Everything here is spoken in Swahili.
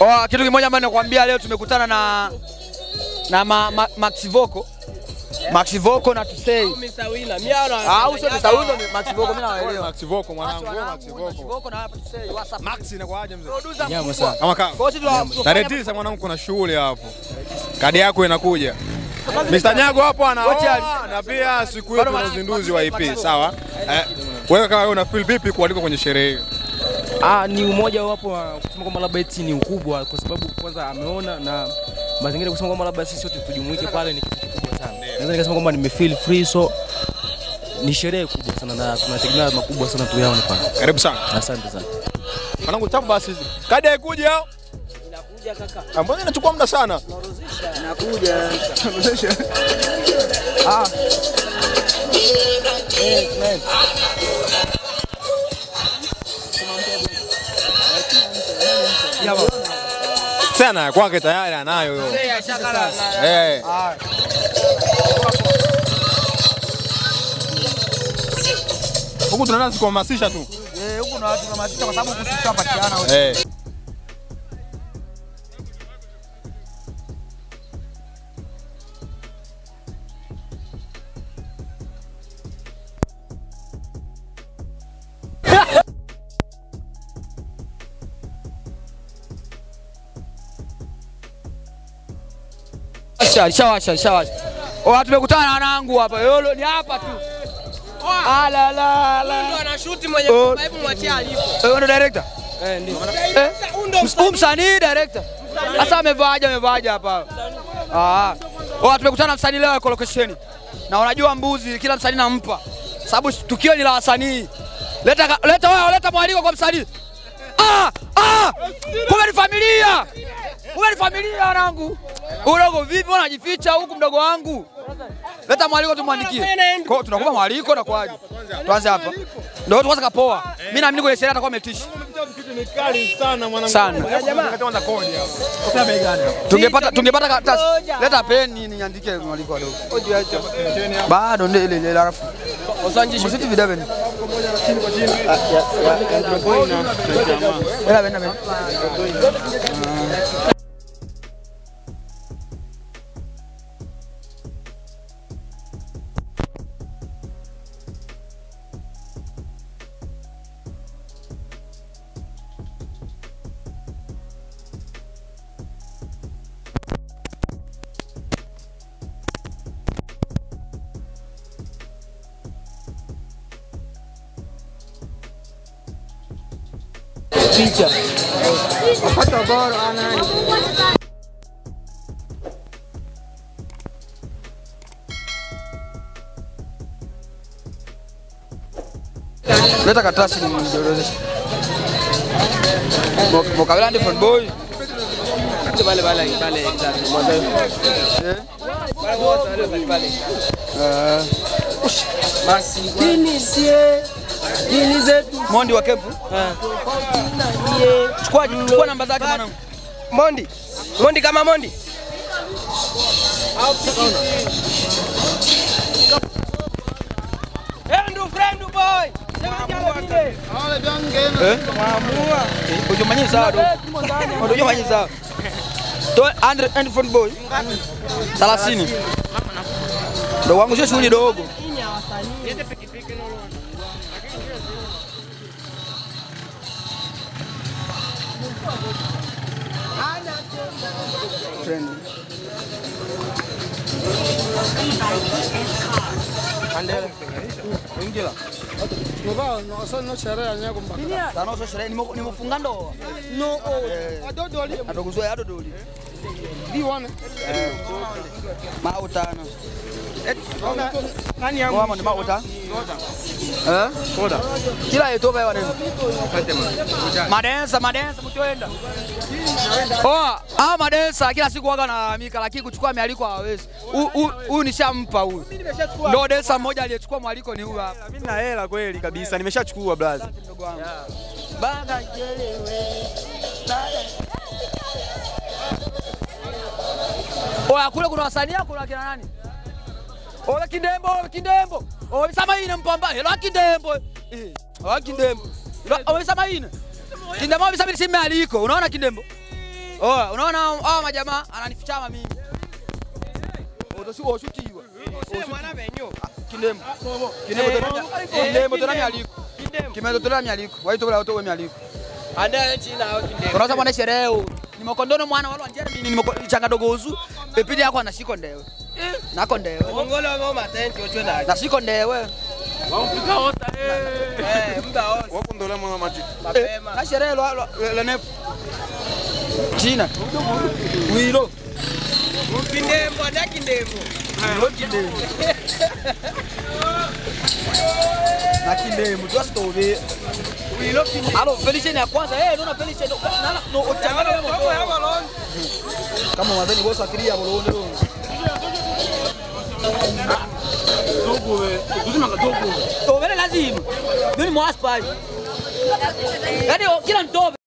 Oh, kitu kimoja ambacho nakwambia leo tumekutana na na ma, ma, Max Voco. Max Voco na Tusei. Mr. Winner. Mimi ana. Au sio Mr. Windo ni Max Voco mimi nawaelewa. Max Voko mwanangu, Basi wewe wanangu, Max Max Voko. Voco na hapa Tusei. WhatsApp. Max inakuaje mzee? Producer Nyama mkubwa. sana. Kama kaa. Kwa hiyo sisi tuna- Tarehe tisa mwanangu kuna shughuli hapo. Kadi yako inakuja. Mr. Nyago hapo Wote ali- anaoa na pia siku yetu na uzinduzi wa EP, sawa? Eh, wewe kama wewe una feel vipi kualikwa kwenye sherehe hiyo? Ah, ni umoja wapo wa kusema kwamba labda eti ni ukubwa kwa sababu kwanza ameona na mazingira kusema kwamba labda sisi wote tujumuike pale ni kitu kikubwa sana. Naweza nikasema kwamba nime feel free so ni sherehe kubwa sana na tunategemea makubwa sana tuyaone pale. Karibu sana. Asante sana. Mwanangu tabu basi. Kadi haikuja au? Inakuja kaka. Ah, Mbona inachukua muda sana? Sana ya kwake tayari anayo hiyo. Eh. Huku tunaanza kuhamasisha tu. Eh, huku na watu tunahamasisha kwa sababu huku sisi tunapatiana wote. Eh. Shawasha, shawasha, shawasha. Oh, tumekutana na wanangu hapa. Yolo ni hapa tu. Ala la la. anashuti mwenye Oh. hebu mwachie alipo. Wewe ndo director? Eh, ndio. Eh? Huyu msanii director. Sasa amevaaje amevaaje hapa? Ah. Oh, tumekutana na msanii leo yuko location. Na unajua mbuzi kila msanii nampa. Sababu tukio ni la wasanii. Leta ka- leta wewe leta mwaliko kwa msanii. Ah! Ah! Kumbe ni familia. Kumbe ni familia wanangu. Udogo vipi mbona unajificha huku mdogo wangu? Leta mwaliko tumwandikie. Kwa hiyo tunakupa mwaliko na kwaje? Tuanze hapa. Ndio tuanze kapoa. Mimi naamini kwenye sherehe atakuwa ametisha. Kali sana mwanangu. Sana. Kwanza kodi hapo. Tungepata tungepata karatasi. Leta peni niandike mwaliko wadogo. Bado ndio ile ile alafu. Msiti videbe. Ela benda benda. Leta karatasi nidorozeshe. Mokabila ndi front boy. Pale pale pale exactly. Mwanzo. Eh. Pale mwanzo pale pale. Eh. Basi. Dini sie. Dini zetu. Mondi wa kempu. Chukua chukua namba zake mwanangu. Mondi. Mondi kama Mondi. Endu friend boy. Eh? Ujumanyi sawa do. Ujumanyi sawa. To Andre and front boy. 30. Ndo wangu sio shughuli dogo. Friend. Tano sio sherehe nimo- nimefunga ndoa. No. Adodoli. Adoguzwe adodoli. Mautano. Nani yangu? Wama ni mauta. Eh? Soda. Kila yetu baya wanene. Madensa, madensa mtoenda. Oh, ah madensa kila siku waga nalalamika lakini kuchukua mialiko hawawezi. Hu- hu- Huyu nishampa huyu. Ndio densa mmoja aliyechukua mwaliko ni huyu hapa. Mimi na hela kweli kabisa, nimeshachukua blaza. Mdogo wangu. Baga jelewe. Oya kule kuna wasanii kuna kina nani? Oya Kindembo, oya Kindembo. Oya Samaine mpamba. Hello Kindembo. Eh, oya Kindembo. Oya Samaine. Kindembo bisa mimi simu aliko. Unaona Kindembo? Oh, unaona hao majamaa ananifichama mimi. Otosi oshutiwa. Kindemo. Kindemo tena. Kindemo tena mialiko. Kimezo tena mialiko. Waito kula otowe mialiko. Unaanza mwana sherehe. Nimekondono mwana wale wanjera mimi nimeko changa dogozu. Pepidi yako anashiko ndewe. Nako ndewe. Na siko ndewe. Wakundola mwana mati. Na sherehe lo lo- lo nefu. China. Wilo. Wilo kindemo. Na kindemo tu asitobe. Alo, Felician ya kwanza. Eh, unaona Felician. Nala no uchangana na moto. Kama wazeni bosa afiria bolonde lo. Dogo we. lazima. Mimi mwaspa. Yaani kila mtobe